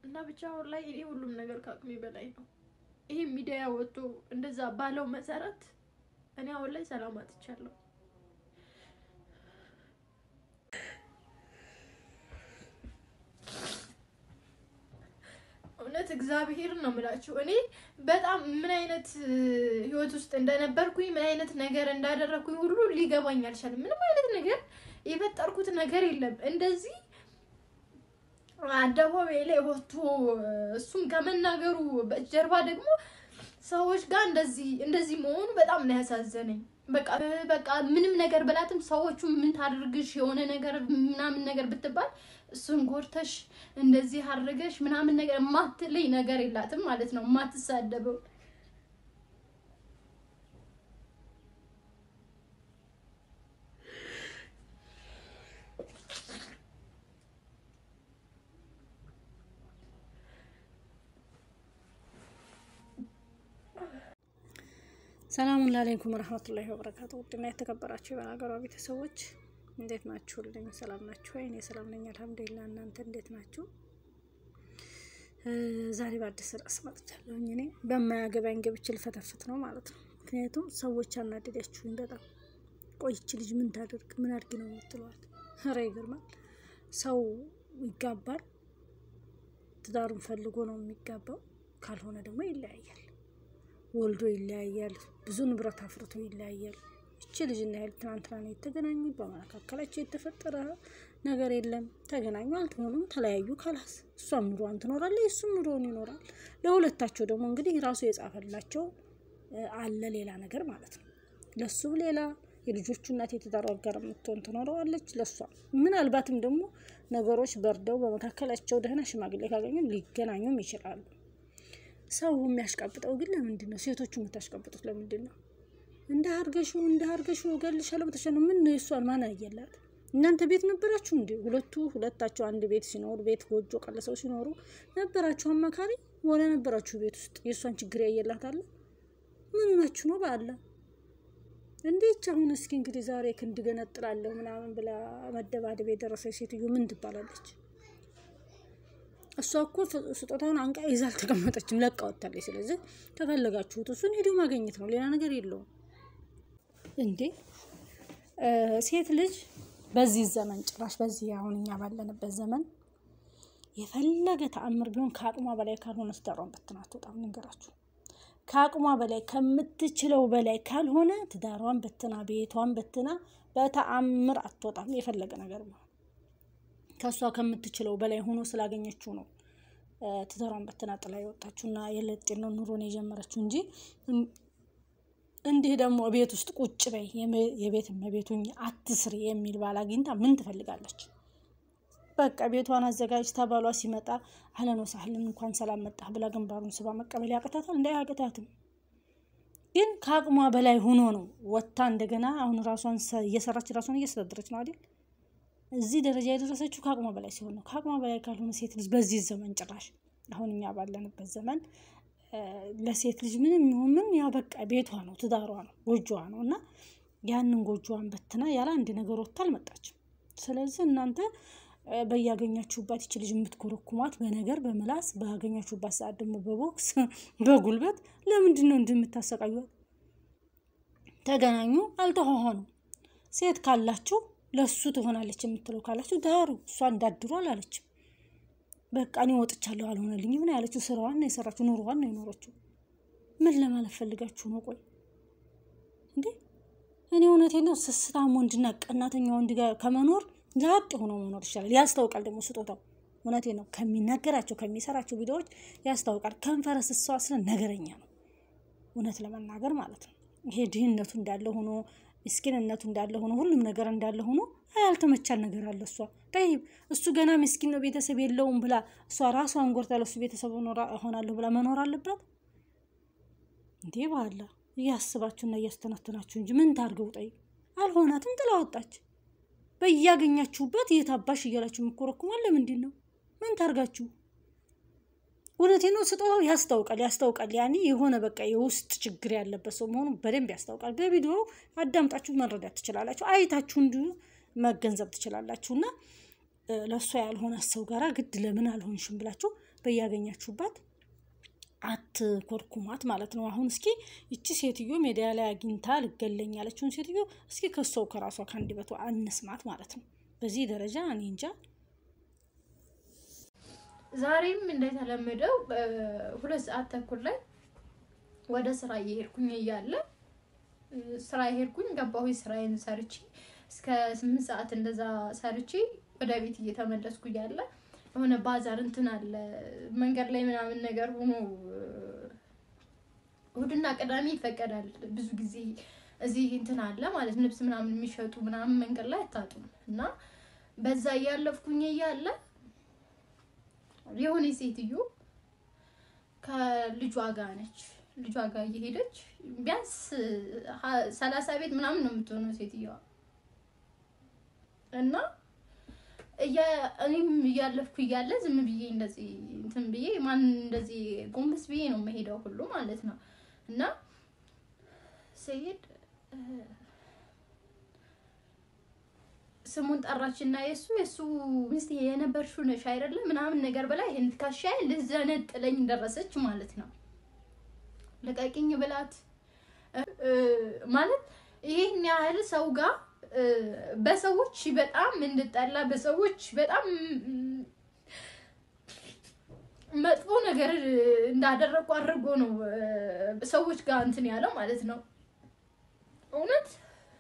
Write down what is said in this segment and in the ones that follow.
እና ብቻ አሁን ላይ እኔ ሁሉም ነገር ከአቅሜ በላይ ነው። ይሄ ሚዲያ ወጥቶ እንደዛ ባለው መሰረት እኔ አሁን ላይ ሰላም አጥቻለሁ። እውነት እግዚአብሔርን ነው የምላችሁ። እኔ በጣም ምን አይነት ህይወት ውስጥ እንደነበርኩኝ ምን አይነት ነገር እንዳደረግኩኝ ሁሉ ሊገባኝ አልቻለም። ምንም አይነት ነገር የፈጠርኩት ነገር የለም እንደዚህ አደባባይ ላይ ወጥቶ እሱም ከመናገሩ በጀርባ ደግሞ ሰዎች ጋር እንደዚህ እንደዚህ መሆኑ በጣም ነው ያሳዘነኝ። በቃ በቃ ምንም ነገር በላትም ሰዎቹ ምን ታድርግሽ የሆነ ነገር ምናምን ነገር ብትባል እሱን ጎርተሽ እንደዚህ አድርገሽ ምናምን ነገር የማትለኝ ነገር የላትም ማለት ነው የማትሳደበው ሰላሙን አለይኩም ረህመቱላሂ ወበረካቱ። ውድና የተከበራችሁ የበናገሯ ቤተሰቦች እንዴት ናችሁልኝ? ሰላም ናችሁ ወይ? እኔ ሰላም ነኝ አልሐምዱሊላህ። እናንተ እንዴት ናችሁ? ዛሬ በአዲስ ርዕስ መጥቻለሁኝ። እኔ በማያገባኝ ገብቼ ልፈተፍት ነው ማለት ነው። ምክንያቱም ሰዎች አናደዳችሁኝ በጣም ቆይች ልጅ ምን ታደርግ ምን አድርጊ ነው የምትለዋል። ኧረ ይገርማል። ሰው ይጋባል፣ ትዳሩን ፈልጎ ነው የሚጋባው። ካልሆነ ደግሞ ይለያያል ወልዶ ይለያያል። ብዙ ንብረት አፍርቶ ይለያያል። እቺ ልጅና ያህል ትናንትና ነው የተገናኙ። በመካከላቸው የተፈጠረ ነገር የለም። ተገናኙ፣ አልተሆኑም፣ ተለያዩ። ካላስ እሷም ኑሮዋን ትኖራለች፣ እሱም ኑሮውን ይኖራል። ለሁለታቸው ደግሞ እንግዲህ ራሱ የጻፈላቸው አለ ሌላ ነገር ማለት ነው። ለሱም ሌላ የልጆቹ እናት የትዳሩ አጋር የምትሆን ትኖረዋለች። ለሷ ምናልባትም ደግሞ ነገሮች በርደው በመካከላቸው ደህና ሽማግሌ ካገኙ ሊገናኙም ይችላሉ። ሰው የሚያሽቃብጠው ግን ለምንድን ነው? ሴቶቹ የምታሽቃብጡት ለምንድን ነው? እንደ አርገሹ እንደ አርገሹ እገልሻለሁ ብተሻለ ምን ነው? የእሷን ማን አየላት? እናንተ ቤት ነበራችሁ እንዴ? ሁለቱ ሁለታቸው አንድ ቤት ሲኖሩ ቤት ጎጆ ቀለሰው ሲኖሩ ነበራችሁ አማካሪ ወለ ነበራችሁ ቤት ውስጥ የእሷን ችግር ያየላት አለ? ምን ናችሁ ነው ባለ እንዴች አሁን እስኪ እንግዲህ ዛሬ ክንድ ገነጥላለሁ ምናምን ብላ መደባደብ የደረሰች ሴትዮ ምን ትባላለች? እሷ እኮ ስጦታውን አንቃ ይዛ አልተቀመጠችም፣ ለቃ ወጥታለች። ስለዚህ ከፈለጋችሁት እሱን ሄዶ ማግኘት ነው፣ ሌላ ነገር የለውም። እንዴ ሴት ልጅ በዚህ ዘመን ጭራሽ በዚህ አሁን እኛ ባለንበት ዘመን የፈለገ ተአምር ቢሆን ከአቅሟ በላይ ካልሆነ ትዳሯን በትና አትወጣም። ንገራችሁ ከአቅሟ በላይ ከምትችለው በላይ ካልሆነ ትዳሯን በትና ቤቷን በትና በተአምር አትወጣም። የፈለገ ነገር ቢሆን ከእሷ ከምትችለው በላይ ሆኖ ስላገኘችው ነው ትዳሯን በትና ጥላ የወጣችውና የለጤነው ኑሮን የጀመረችው እንጂ እንዲህ ደግሞ ቤት ውስጥ ቁጭ በይ የቤት እመቤቱኝ አትስሪ የሚል ባል አግኝታ ምን ትፈልጋለች? በቃ ቤቷን አዘጋጅታ ባሏ ሲመጣ አህለን ወሳህለን እንኳን ሰላም መጣህ ብላ ግንባሩን ስባ መቀበል ያቅታታል? እንደ አያቅታትም። ግን ከአቅሟ በላይ ሆኖ ነው ወጥታ እንደገና አሁን ራሷን እየሰራች ራሷን እያስተዳደረች ነው አይደል? እዚህ ደረጃ የደረሰችው ከአቅሟ በላይ ሲሆን ነው። ከአቅሟ በላይ ካልሆነ ሴት ልጅ በዚህ ዘመን ጭራሽ አሁን እኛ ባለንበት ዘመን ለሴት ልጅ ምንም ይሁን ምን ያ በቃ ቤቷ ነው፣ ትዳሯ ነው፣ ጎጆዋ ነው እና ያንን ጎጆዋን በትና ያለ አንድ ነገር ወጥታ አልመጣችም። ስለዚህ እናንተ በያገኛችሁባት ይች ልጅ የምትኮረኩሟት በነገር በምላስ ባገኛችሁባት ሰዓት ደግሞ በቦክስ በጉልበት ለምንድን ነው እንደምታሰቃዩት? ተገናኙ፣ አልተሆኑ ሴት ካላችሁ ለሱ ትሆናለች የምትለው ካላችሁ ዳሩ። እሷ እንዳድሩ አላለችም። በቃ እኔ ወጥቻለሁ አልሆነልኝ ምን ያለችው ስራዋን ነው የሰራችው፣ ኑሮዋን ነው የኖረችው። ምን ለማለት ፈልጋችሁ ነው? ቆይ እንዴ እኔ እውነቴን ነው። ስስታም ወንድና ቀናተኛ ወንድ ጋር ከመኖር ዛጥ ሆኖ መኖር ይሻላል። ያስታውቃል ደግሞ ስጦታው። እውነቴ ነው። ከሚናገራቸው ከሚሰራቸው ቪዲዮዎች ያስታውቃል። ከንፈረ ስሰዋ ስለ ነገረኛ ነው እውነት ለመናገር ማለት ነው። ይሄ ድህነቱ እንዳለ ሆኖ ምስኪንነቱ እንዳለ ሆኖ ሁሉም ነገር እንዳለ ሆኖ ያልተመቻል ነገር አለ። እሷ ጠይብ እሱ ገና ምስኪን ነው ቤተሰብ የለውም ብላ እሷ ራሷን ጎርታ ለሱ ቤተሰብ እሆናለሁ ብላ መኖር አለባት እንዴ? ባላ እያስባችሁና እያስተናተናችሁ እንጂ ምን ታርገው? ጠይብ አልሆናትም፣ ጥላ ወጣች። በያገኛችሁበት የታባሽ እያላችሁ የምኮረኩማል። ለምንድን ነው ምን ታርጋችሁ? እውነቴ ነው። ስጦታው ያስታውቃል ያስታውቃል። ያኔ የሆነ በቃ የውስጥ ችግር ያለበት ሰው መሆኑ በደንብ ያስታውቃል። በቪዲዮ አዳምጣችሁ መረዳት ትችላላችሁ። አይታችሁ እንዲሁ መገንዘብ ትችላላችሁ። እና ለእሷ ያልሆነ ሰው ጋራ ግድ ለምን አልሆንሽም ብላችሁ በያገኛችሁባት አትኮርኩማት ማለት ነው። አሁን እስኪ ይቺ ሴትዮ ሜዲያ ላይ አግኝታ ልገለኝ ያለችውን ሴትዮ እስኪ ከሰው ከራሷ ከአንደበቷ አንስማት ማለት ነው። በዚህ ደረጃ እኔ እንጃ። ዛሬም እንደተለመደው ሁለት ሰዓት ተኩል ላይ ወደ ስራ እየሄድኩኝ እያለ ስራ የሄድኩኝ ገባሁ። ስራዬን ሰርቼ እስከ ስምንት ሰዓት እንደዛ ሰርቼ ወደ ቤት እየተመለስኩ እያለ የሆነ ባዛር እንትን አለ መንገድ ላይ ምናምን ነገር ሆኖ እሑድና ቅዳሜ ይፈቀዳል ብዙ ጊዜ እዚህ እንትን አለ ማለት ልብስ ምናምን የሚሸጡ ምናምን መንገድ ላይ አታጡም። እና በዛ እያለፍኩኝ እያለ የሆነ ሴትዮ ከልጇ ጋር ነች። ልጇ ጋር እየሄደች ቢያንስ ሰላሳ ቤት ምናምን ነው የምትሆነው ሴትዮዋ እና እኔም እያለፍኩ እያለ ዝም ብዬ እንደዚህ እንትን ብዬ ማን እንደዚህ ጎንበስ ብዬ ነው የምሄደው ሁሉ ማለት ነው። እና ስሄድ ስሙን ጠራች እና የእሱ የእሱ ሚስት የነበርሽው ነሽ አይደለም ምናምን ነገር በላይ ይህን ትከሻዬ ልዘነጥለኝ ደረሰች ማለት ነው። ልቀቂኝ ብላት ማለት ይህን ያህል ሰው ጋር በሰዎች በጣም እንድጠላ በሰዎች በጣም መጥፎ ነገር እንዳደረጉ አድርጎ ነው ሰዎች ጋር እንትን ያለው ማለት ነው። እውነት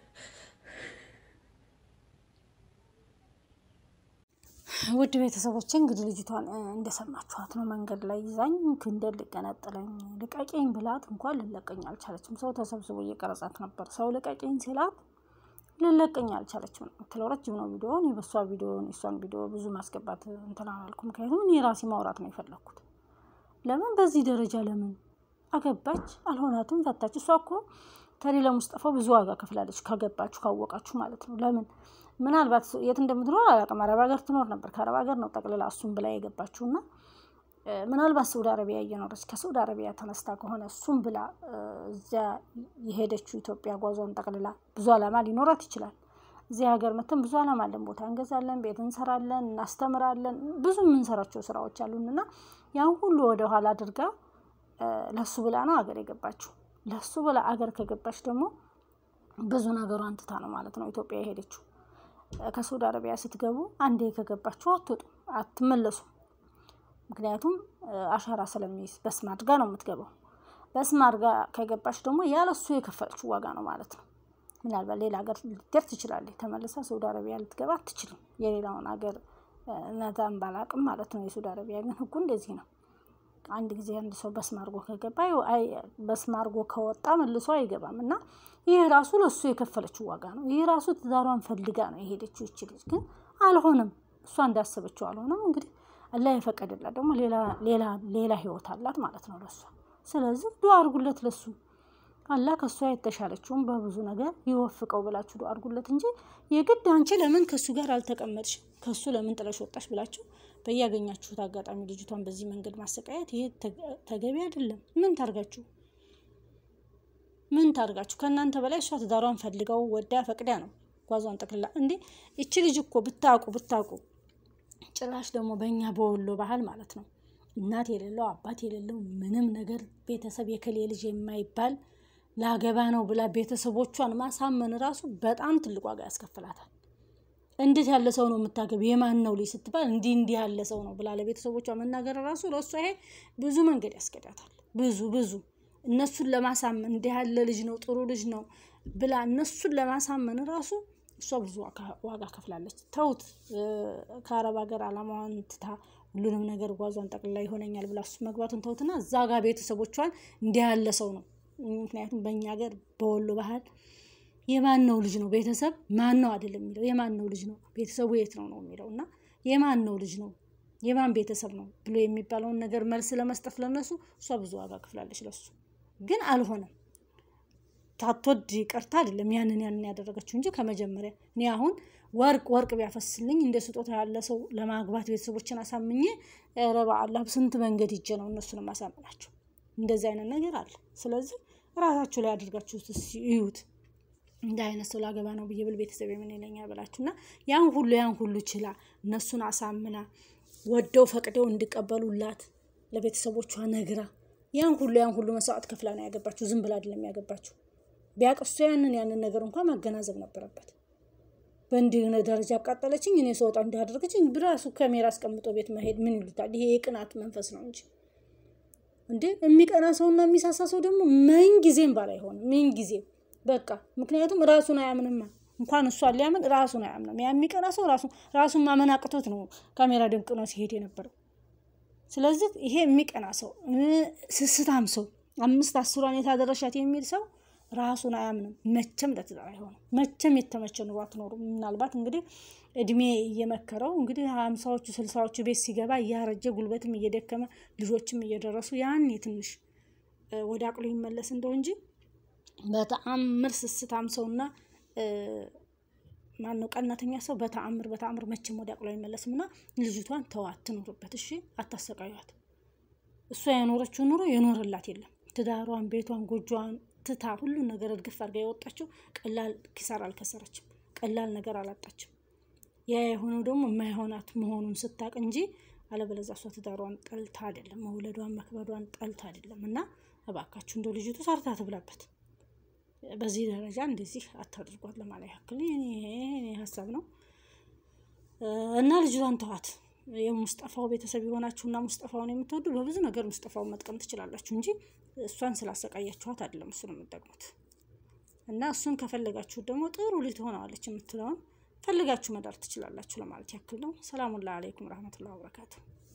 ውድ ቤተሰቦች እንግዲህ ልጅቷን እንደሰማችኋት ነው። መንገድ ላይ ይዛኝ ክንደል ልቀነጥለኝ ልቀቂኝ ብላት እንኳን ልለቀኝ አልቻለችም። ሰው ተሰብስቦ እየቀረጻት ነበር። ሰው ልቀቂኝ ሲላት ልለቀኝ አልቻለችም ነው የምትለው። ረጅም ነው ቪዲዮ። እኔ በሷ ቪዲዮ የሷን ቪዲዮ ብዙ ማስገባት እንትን አላልኩ። ምክንያቱም እኔ ራሴ ማውራት ነው የፈለግኩት። ለምን በዚህ ደረጃ ለምን አገባች? አልሆናትም፣ ፈታች። እሷ እኮ ከሌላ ሙስጠፋ ብዙ ዋጋ ከፍላለች። ካገባችሁ ካወቃችሁ ማለት ነው። ለምን ምናልባት የት እንደምትኖር አላውቅም። አረብ ሀገር ትኖር ነበር። ከአረብ ሀገር ነው ጠቅልላ እሱም ብላ የገባችሁና ምናልባት ሳውዲ አረቢያ እየኖረች ከሳውዲ አረቢያ ተነስታ ከሆነ እሱም ብላ እዚያ የሄደችው ኢትዮጵያ ጓዟን ጠቅልላ ብዙ አላማ ሊኖራት ይችላል። እዚህ ሀገር መተን ብዙ አላማ አለን። ቦታ እንገዛለን፣ ቤት እንሰራለን፣ እናስተምራለን። ብዙ የምንሰራቸው ስራዎች አሉንና ያን ሁሉ ወደኋላ አድርጋ ለሱ ብላ ነው አገር የገባችው። ለሱ ብላ አገር ከገባች ደግሞ ብዙ ነገሯን ትታ ነው ማለት ነው ኢትዮጵያ የሄደችው። ከሳውዲ አረቢያ ስትገቡ አንዴ ከገባችሁ አትወጡም፣ አትመለሱም። ምክንያቱም አሻራ ስለሚይዝ በስም አድርጋ ነው የምትገባው። በስም አድርጋ ከገባች ደግሞ ያለሱ የከፈለችው ዋጋ ነው ማለት ነው። ምናልባት ሌላ ሀገር ልትገር ትችላለች። ተመልሳ ሳውዲ አረቢያ ልትገባ አትችልም። የሌላውን ሀገር ነዛን ባላቅም ማለት ነው። የሳውዲ አረቢያ ግን ህጉ እንደዚህ ነው። አንድ ጊዜ አንድ ሰው በስም አድርጎ ከገባ በስም አድርጎ ከወጣ መልሶ አይገባም እና ይህ ራሱ ለእሱ የከፈለችው ዋጋ ነው። ይህ ራሱ ትዳሯን ፈልጋ ነው የሄደችው። ይች ልጅ ግን አልሆነም። እሷ እንዳሰበችው አልሆነም። እንግዲህ አላህ የፈቀደላት ደግሞ ሌላ ህይወት አላት ማለት ነው ለሷ። ስለዚህ ዱዓ አድርጉለት ለሱ አላህ ከእሷ የተሻለችውን በብዙ ነገር ይወፍቀው ብላችሁ ዱዓ አድርጉለት እንጂ የግድ አንቺ ለምን ከእሱ ጋር አልተቀመጥሽ ከእሱ ለምን ጥለሽ ወጣሽ ብላችሁ በያገኛችሁት አጋጣሚ ልጅቷን በዚህ መንገድ ማሰቃየት ይሄ ተገቢ አይደለም። ምን ታርጋችሁ ምን ታርጋችሁ? ከእናንተ በላይ እሷ ትዳሯን ፈልገው ወዳ ፈቅዳ ነው ጓዟን ጠቅልላ። እንዴ ይቺ ልጅ እኮ ብታውቁ ብታውቁ ጭራሽ ደግሞ በእኛ በወሎ ባህል ማለት ነው እናት የሌለው አባት የሌለው ምንም ነገር ቤተሰብ የከሌ ልጅ የማይባል ላገባ ነው ብላ ቤተሰቦቿን ማሳመን ራሱ በጣም ትልቅ ዋጋ ያስከፍላታል። እንዴት ያለ ሰው ነው የምታገቢ? የማን ነው ልጅ ስትባል እንዲህ እንዲህ ያለ ሰው ነው ብላ ለቤተሰቦቿ መናገር ራሱ ለእሷ ይሄ ብዙ መንገድ ያስገዳታል። ብዙ ብዙ እነሱን ለማሳመን እንዲህ ያለ ልጅ ነው ጥሩ ልጅ ነው ብላ እነሱን ለማሳመን ራሱ እሷ ብዙ ዋጋ ከፍላለች። ተውት፣ ከአረብ ሀገር አላማዋን ትታ ሁሉንም ነገር ጓዟን ጠቅልላ ይሆነኛል ብላ እሱ መግባቱን ተውትና እዛ ጋር ቤተሰቦቿን እንዲህ ያለ ሰው ነው። ምክንያቱም በእኛ ሀገር በወሎ ባህል የማን ነው ልጅ ነው ቤተሰብ ማን ነው አይደለም የሚለው የማን ነው ልጅ ነው ቤተሰቡ የት ነው ነው የሚለው እና የማን ነው ልጅ ነው የማን ቤተሰብ ነው ብሎ የሚባለውን ነገር መልስ ለመስጠት ለነሱ እሷ ብዙ ዋጋ ከፍላለች። ለሱ ግን አልሆነም። ታትወድ ቀርታ አይደለም ያንን ያንን ያደረገችው እንጂ ከመጀመሪያ እኔ አሁን ወርቅ ወርቅ ቢያፈስልኝ እንደ ስጦታ ያለ ሰው ለማግባት ቤተሰቦችን አሳምኜ ኧረ በአላህ ስንት መንገድ ሂጄ ነው እነሱን ማሳምናቸው። እንደዚህ አይነት ነገር አለ። ስለዚህ ራሳችሁ ላይ አድርጋችሁ እዩት። እንደ አይነት ሰው ላገባ ነው ብዬ ብል ቤተሰብ የምን ይለኛል ብላችሁ እና ያን ሁሉ ያን ሁሉ ችላ እነሱን አሳምና ወደው ፈቅደው እንዲቀበሉላት ለቤተሰቦቿ ነግራ ያን ሁሉ ያን ሁሉ መስዋዕት ከፍላ ነው ያገባችው። ዝም ብላ አይደለም ያገባችው። ቢያቅ እሷ ያንን ያንን ነገር እንኳን ማገናዘብ ነበረበት። በእንዲህ ደረጃ አቃጠለችኝ፣ እኔ ስወጣ እንዳደረገችኝ ብራሱ ካሜራ አስቀምጦ ቤት መሄድ ምን ይሉታል? ይሄ የቅናት መንፈስ ነው እንጂ እንዴ የሚቀና ሰውና የሚሳሳ ሰው ደግሞ ምን ጊዜም ባል አይሆንም። ምን ጊዜም በቃ ምክንያቱም ራሱን አያምንማ። እንኳን እሷን ሊያምን ራሱን አያምንም። ያ የሚቀና ሰው ራሱ ራሱን ማመን አቅቶት ነው ካሜራ ድንቅ ነው ሲሄድ የነበረው። ስለዚህ ይሄ የሚቀና ሰው ስስታም ሰው አምስት አስሯን የታደረሻት የሚል ሰው ራሱን አያምንም። መቼም ለትዳር አይሆንም። መቼም የተመቸ ኑሮ አትኖሩም። ምናልባት እንግዲህ እድሜ እየመከረው እንግዲህ ሀምሳዎቹ ስልሳዎቹ ቤት ሲገባ እያረጀ ጉልበትም እየደከመ ልጆችም እየደረሱ ያኔ ትንሽ ወደ አቅሎ ይመለስ እንደው እንጂ በተአምር ስስታም ሰውና ማነው ቀናተኛ ሰው በተአምር በተአምር መቼም ወደ አቅሎ አይመለስም። እና ልጅቷን ተዋት ትኑርበት፣ እሺ አታሰቃዩት። እሷ የኖረችው ኑሮ የኖረላት የለም። ትዳሯን፣ ቤቷን፣ ጎጆዋን ትታ ሁሉን ነገር እርግፍ አድርጋ የወጣችው ቀላል ኪሳራ አልከሰረችም። ቀላል ነገር አላጣችም። ያ የሆነው ደግሞ የማይሆናት መሆኑን ስታቅ እንጂ አለበለዚያ እሷ ትዳሯን ጠልታ አይደለም፣ መውለዷን መክበዷን ጠልታ አይደለም። እና እባካችሁ እንደ ልጅቱ ሰርታ ትብላበት። በዚህ ደረጃ እንደዚህ አታድርጓት ለማለት ያክል ይሄ ሀሳብ ነው። እና ልጅቷን ተዋት። የሙስጠፋው ቤተሰብ የሆናችሁና ሙስጠፋውን የምትወዱ በብዙ ነገር ሙስጠፋውን መጥቀም ትችላላችሁ እንጂ እሷን ስላሰቃያችኋት አይደለም እሱን የምትጠቅሙት። እና እሱን ከፈለጋችሁ ደግሞ ጥሩ ልጅ ትሆነዋለች የምትለውን ፈልጋችሁ መዳር ትችላላችሁ ለማለት ያክል ነው። ሰላሙላ አለይኩም ረህመቱላህ ወበረካቱ